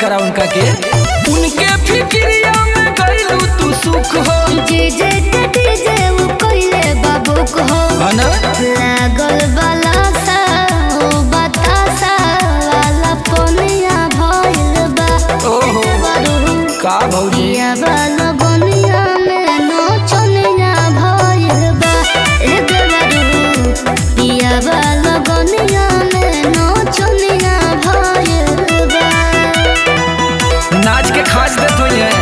करा उनका के उनके फिक्रिया में गइलू तू सुख हो डीजे ते डीजे वो कोइले बाबूक हो है ना लागल बाला सा ओ बतासा वाला पोनिया भइल बा ओहो बारू का भौजी पिया वाला बनिया में नचनिया भइल बा ए देवरू पिया वाला बनिया में नचनिया भइल बा नाच के खाच देत हुई है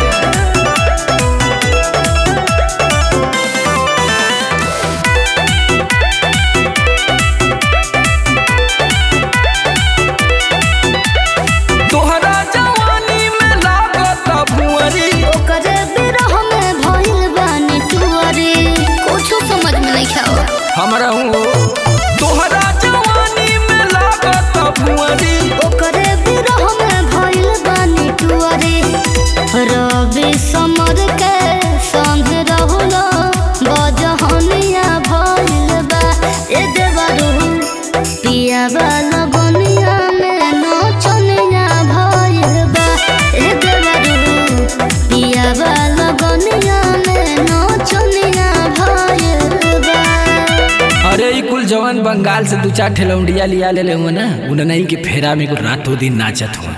तोहरा जवानी में लागत भुअरी ओकर बिरह में भइल बानी टुअरी कुछो समझ में नहीं खाओ हमरा हूँ तोहरा जवानी में लागत भुअरी ओकर बिरह में भइल बानी टुअरी रवि समर के संग रहुलो बजहनिया भइल बा ए देवरू पिया वाला बनिया में नचनिया भइल बा ए देवरू पिया वाला बनिया में नचनिया भइल बा अरे ई कुल जवान बंगाल से दू चार ठेलौंडिया लिया ले ले हुआ ना उन नहीं के फेरा में कुल रातों दिन नाचत हुआ